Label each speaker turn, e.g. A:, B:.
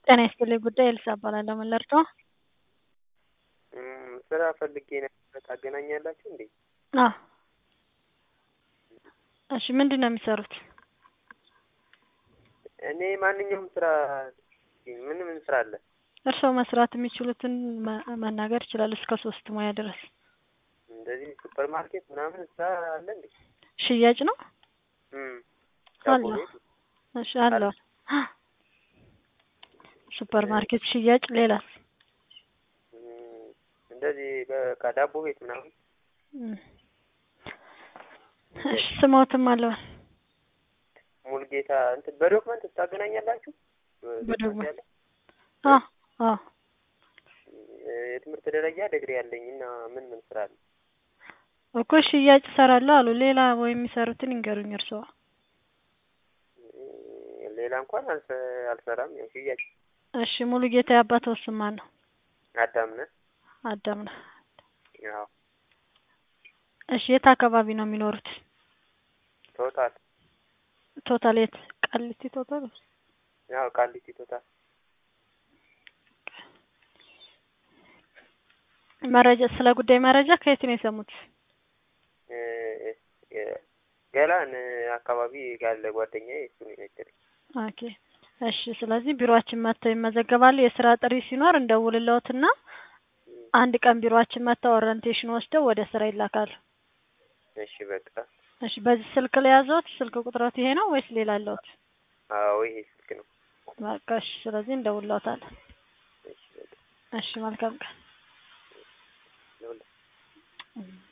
A: ጤና ይስጥልኝ ጉዳይ ኤልሳ እባላለሁ። ምን ልርዳዎ?
B: ስራ ፈልጌ ነበር ታገናኛላችሁ እንዴ?
A: አዎ። እሺ ምንድን ነው የሚሰሩት?
B: እኔ ማንኛውም ስራ ምን ምን ስራ አለ?
A: እርስዎ መስራት የሚችሉትን መ- መናገር ይችላሉ እስከ ሶስት ሙያ ድረስ።
B: እንደዚህ ሱፐር ማርኬት ምናምን ስራ አለ እንዴ?
A: ሽያጭ ነው?
B: እም፣ ዳቦ
A: አለ።
B: ቤት
A: እሺ አለው። ሱፐር ማርኬት ሽያጭ፣ ሌላስ?
B: እም፣ እንደዚህ በቃ ዳቦ ቤት ምናምን
A: እም። እሺ ስሞትም አለዋል።
B: ሙልጌታ እንትን በዶክመንት ታገናኛላችሁ?
A: በዶክመንት
B: ያለ
A: አዎ አዎ።
B: የትምህርት ደረጃ ዲግሪ ያለኝ እና ምን ምን ስራ አለ?
A: እኮ ሽያጭ እሰራለሁ አሉ። ሌላ ወይ የሚሰሩትን ይንገሩኝ እርስዎ።
B: እም፣ ሌላ እንኳን አልሰ- አልሰራም። ያው ሽያጭ
A: እሺ ሙሉ ጌታ የአባትዎ ስም ማን ነው?
B: አዳምነ
A: አዳም ነው።
B: ያው
A: እሺ የት አካባቢ ነው የሚኖሩት?
B: ቶታል
A: ቶታል የት? ቃሊቲ ቶታል?
B: ያው ቃሊቲ ቶታል
A: መረጃ ስለ ጉዳይ መረጃ ከየት ነው የሰሙት?
B: እ፣ እ፣ ገላን አካባቢ ያለ ጓደኛዬ እሱ ነው የነገረኝ።
A: ኦኬ እሺ። ስለዚህ ቢሮአችን መጥተው ይመዘገባሉ። የስራ ጥሪ ሲኖር እንደውልልዎትና አንድ ቀን ቢሮአችን መጥተው ኦሪንቴሽን ወስደው ወደ ስራ ይላካሉ።
B: እሺ በቃ
A: እሺ በዚህ ስልክ ላይ ያዘዎት? ስልክ ቁጥሮት ይሄ ነው ወይስ ሌላ አለዎት?
B: አዎ ይሄ ስልክ ነው።
A: በቃ እሺ። ስለዚህ እንደውልልዎታለን።
B: እሺ በቃ
A: እሺ መልካም ቀን።
B: ለሁላ
A: እም።